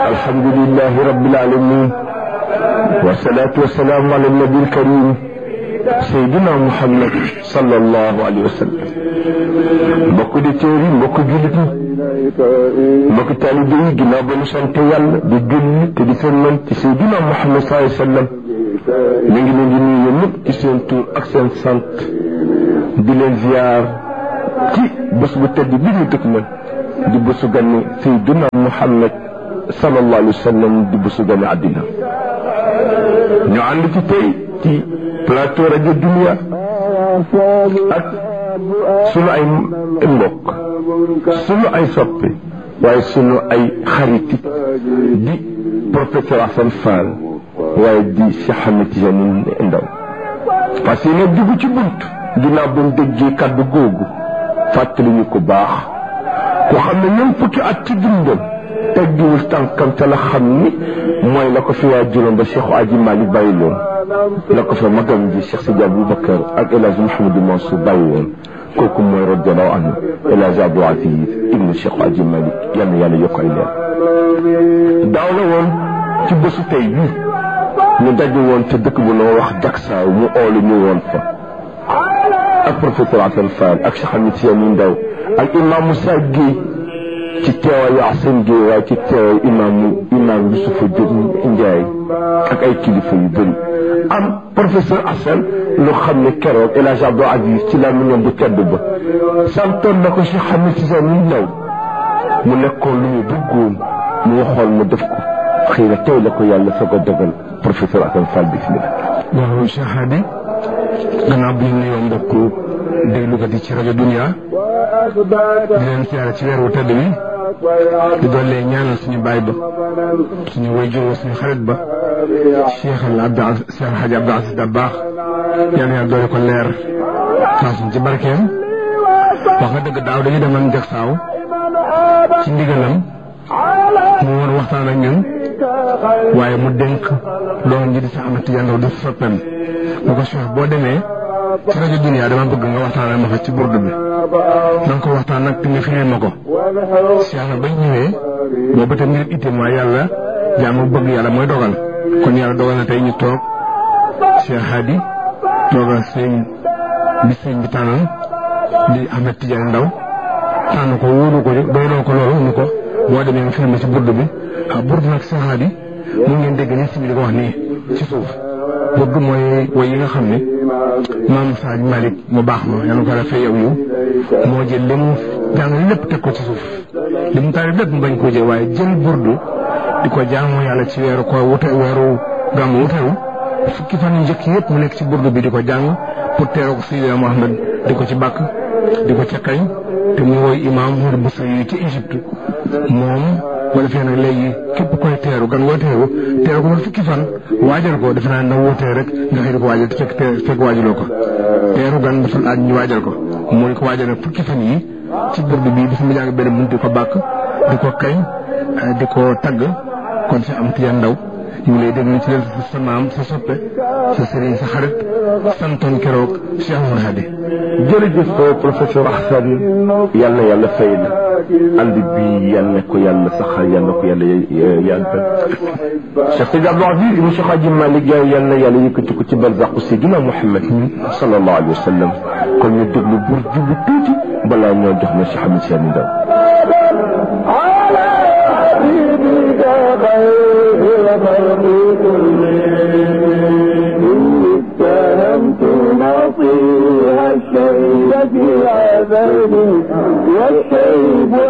الحمد لله رب العالمين والصلاة والسلام على النبي الكريم سيدنا محمد صلى الله عليه وسلم mbokk di téeri mbokk jullit ñi mbokk taalibe yi ginnaaw ba ñu sant yàlla di julli te di sëlmal ci Seydina Muhammad sallallahu alayhi wa sallam mi ngi leen di nuyu yéen ñëpp ci seen tur ak seen sant di leen ziar ci bés bu tedd bi ñu dëkk man di bésu ganni Seydina Muhammad sallallahu alayhi wa sallam di bésu ganni àddina ñu ànd ci tey ci plateau rajo Dunia ak sunu ay mbokk sunu ay soppe waaye sunu ay xariti di professeur Assane Fall waaye di Cheikh Ahmed Tidiane Ndaw parce que nag dugg ci bunt ginnaaw ba mu déggee kàddu googu fàttali ñu ko baax ku xam ne ñoom fukki at ci dundam teggiwul tànkam te la xam ni mooy la ko fi waa juróom ba Cheikh Aji Malick bàyyi loon la ko fa magam ji Cheikh Sidi Aboubacar ak El Hadj Mouhamadou Mansour bàyyi woon kooku mooy radiallahu anhu El Hadj Abdou Aziz ibnu Cheikh Aji Malick yal na yàlla yokk ay leer daaw la woon ci bésu tey bi ñu daje woon te dëkk bu noo wax Jaksaaw mu oolu ñu woon fa ak professeur Assane Fall ak Cheikh Ahmed Tidiane Ndaw ak imam Moussa Guèye ci teewaayu Assane Guèye waaye ci teewaayu imaamu imaam Youssoufa Diop Ndiaye ak ay kilifa yu bëri am professeur Assane lu xam ne keroog El Hadj Abdou Aziz ci laa mu ñoom bu tedd ba santoon na ko Cheikh Ahmed Tidiane Ndaw mu nekkoon lu mu bëggoon mu waxoon mu def ko xëy na tey la ko yàlla soog a dogal professeur Assane Fall bismillah waaw Cheikh Hadi gannaaw bi ñu nuyoo mbokk déglukat yi ci rajo Dunia di leen siyaare ci weeru tedd bi di doole ñaanal suñu baay ba suñu wayjur suñu xarit ba Cheikh al Abdou Cheikh Hadji Abdou Aziz Dabakh yàlla yàlla doole ko leer faasuñ ci barkeem wax nga dëgg daaw dañu demoon Jaksaaw ci ndigalam mu woon waxtaan ak ñun waaye mu dénk doon ji di sa Ahmed Tidiane Ndaw di soppeem mu ko Cheikh boo demee ci rajo Dunia dama bëgg nga waxtaanal ma fa ci burdu bi na nga ko waxtaan nag te nga firil ma ko Cheikh na bañ ñëwee boobu te ngir itte mooy yàlla jaamu bëgg yàlla mooy dogal kon yàlla dogal na tey ñu toog Cheikh Hadi toogal sëñ bi sëñ bi tànnal di Ahmed Tidiane Ndaw tànn ko wóolu ko doyloo ko loolu ni ko boo demee nga firil ma ci burdu bi ah burdu nag Cheikh Hadi mu ngeen dégg ñi si bi di ko wax nii ci suuf burdu mooy woy yi nga xam ne maam Saaj Malick mu baax ma yàlla ko defee yow yow moo jël li mu jàng lépp teg ko ci suuf li mu taari lépp mu bañ koo jël waaye jël burdu di ko jaamu yàlla ci weeru ko wute weeru gàmmu wutewu fukki fan yu njëkk yëpp mu nekk ci burdu bi di ko jàng pour teeroo ko Seydina Mohamed di ko ci bàkk di ko ca kañ te mu woy imaam Mouride Boussa yi ci Égypte moom boo defee nag léegi képp koy teeru gan ngoo teeru teeru ko ba fukki fan waajal ko defe naa na wóotee rek nga xëy di ko waajal te fekk fekk waajaloo ko teeru gan dafa laaj ñu waajal ko mooy ko waajal nag fukki fan yi ci burdu bi dafa mu jàng benn bunt di ko bàkk di ko kañ di ko tagg kon si am tiyan ndaw ñu ngi lay déglu ci leen sa maam sa soppe sa sëriñ sa xarit santoon keroog Cheikh Oumar Hadi jërëjëf professeur Assane yal na yàlla fay la ànd bi yal na ko yàlla saxal yal na ko yàlla yàggal Cheikh Sidi Abdou Aziz ibn Cheikh Hadji Malick Gaye yal na yàlla yëkkati ko ci barzaqu Seydina Muhammad sallallahu alayhi wa sallam kon ñu déglu bur jublu tuuti balaa ñoo jox na Cheikh Ahmed Tidiane Ndaw نصيها الشيب في عذابي والشيب